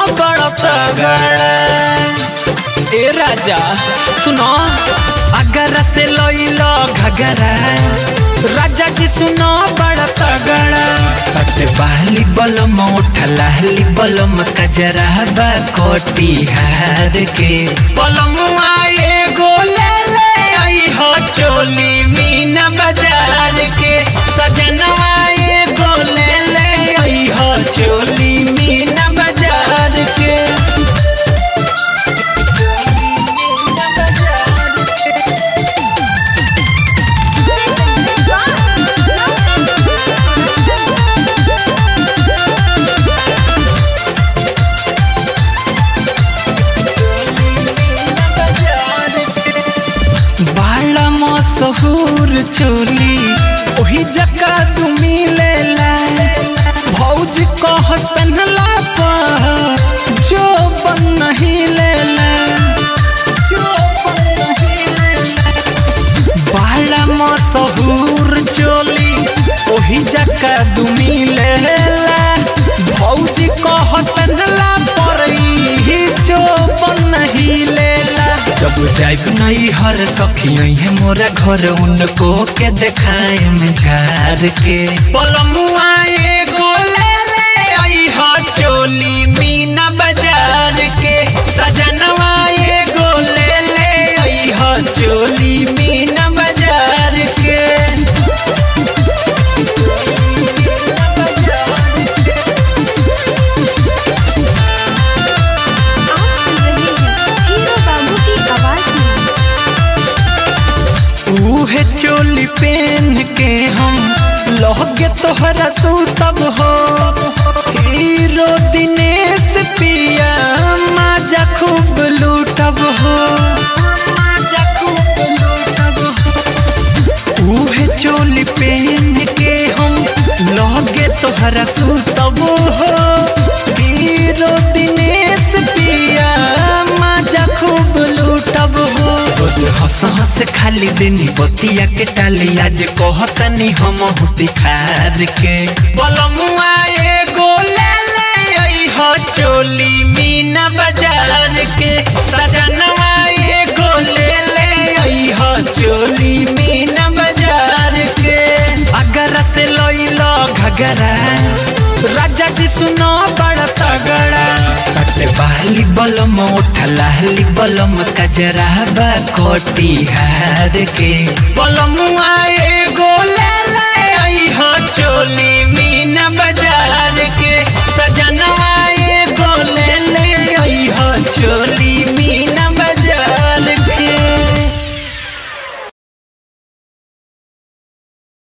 बड़ा तगड़ा ए राजा सुनो अगर से लइलो घगरा राजा जी सुनो बड़ा तगड़ा कट बाली बलम उठलाली बलम कजरा बा कोटी हार के बलम आए गोले ले आई हो चोली मीना बाजार के सजनवा ये गोले ले आई हो चोली मीना बाजार के बड़ा मशहूर चोली ओही जका तू मिलेला भौज कह पहनला पर जो बन नहीं लेला बड़ा मशहूर चोली ओही जका तू मिलेला भौज कह पहनला पर ही जो बन नहीं लेला जब जाइब नहीं हर सखी है मोरा घर उनको के देखाए में झार के पलमुआ एगो ले ले आई हो चोली मीना बाजार के सजनवा एगो ले ले आई हो चोली मीना बाजार के आप सुन रहे हैं हीरो बाबू की आवाज में उहे चोली पहन के हम लहगे तोहरा सूतब हो हीरो दिनेश पिया माजा खूब लूटब हो उहे चोली पहन के हम लहगे तोहरा सूतब हो हीरो दिनेश पिया माजा खूब लूटब हो हंस हंस खाली देनी बतिया के टाली आज कहतनी हम हुती खार के बलमुआ एगो ले ले आई हो चोली मीना बाजार के सजनवा एगो ले ले आई हो चोली मीना बाजार के अगर से लइलो घगरा राजा जी सुनो बड़ा तगड़ा कटे बाली बलम उठलाली बलम कजरा बा कोटी हार के बलम आए गोले ले आई हो चोली मीना बाजार के सजनवा